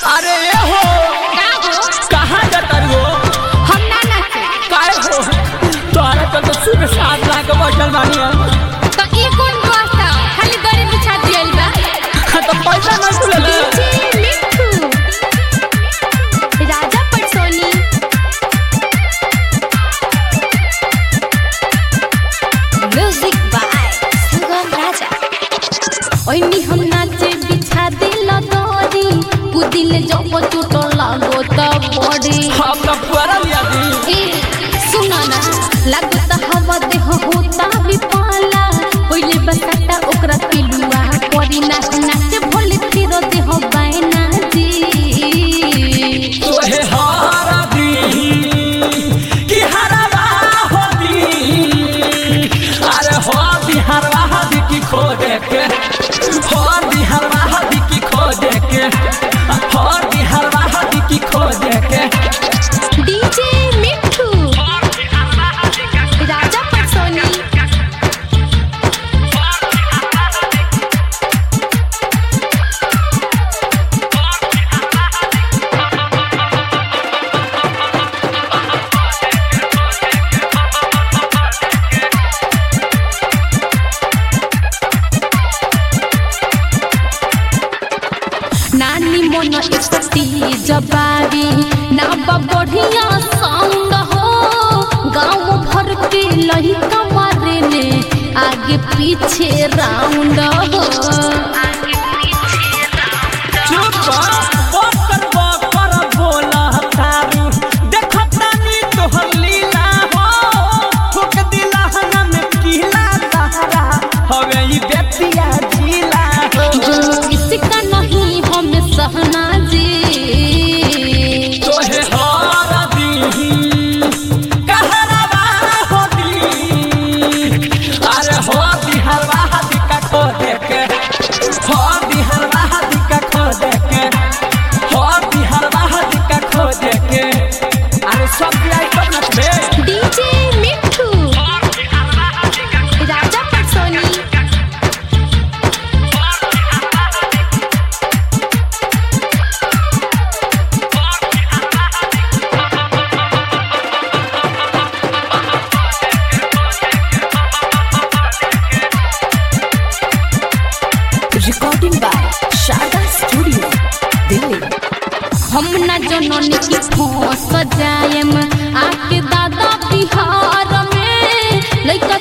अरे ए हो का हो कहाँ जाता रे हो हम ना नाचे काय हो तोहरा तो तो सुबह सात लाख बैठल बानी हम तो ई कौन व्यवस्था खाली गरे बिछा दियल बा तो पैसा नहीं तुले डीजे मिठू राजा पटसोनी म्यूजिक बाय सुगम राजा ओइनी हम नाचे बिछा दिल दरी कुदिल जब चोट लागो त बड़ी हम तो पूरा लिया दी ए सुना ना लागत हवा देह होता विपाला पहिले बसाता ओकरा पिलुआ परी ना नाचे भोले फिर देह बायना जी तोहे हारा दी कि हरवा हो दी अरे हो दी हरवा दी की खो दे के हो दी हरवा दी की खो दे के हो दी हरवा दी की खो दे के डीजे मिठू राजा पटसोनी नानी मन एकटी जबारी ना बा बढ़िया संग हो गांव भर के लहिका मारे ने आगे पीछे राउंड हो चुप बकर बकर बोला तारू देखत तानी तोहर लीला हो ठोक दिला हनन कीला तारा हवे ई बेतिया जिला हो इसका नहीं हम सहना जी तोहे हार दी कहरवा हो दी अरे हो दी हरवा दी का खो दे के हो दी हरवा दी का खो दे के हो दी हरवा दी का खो दे के अरे सब आई तो नचबे डीजे मिठू राजा पटसोनी Recording by Sharda Studio, Delhi. हम न जननी की फंस जाएम आके दादा बिहार में लइका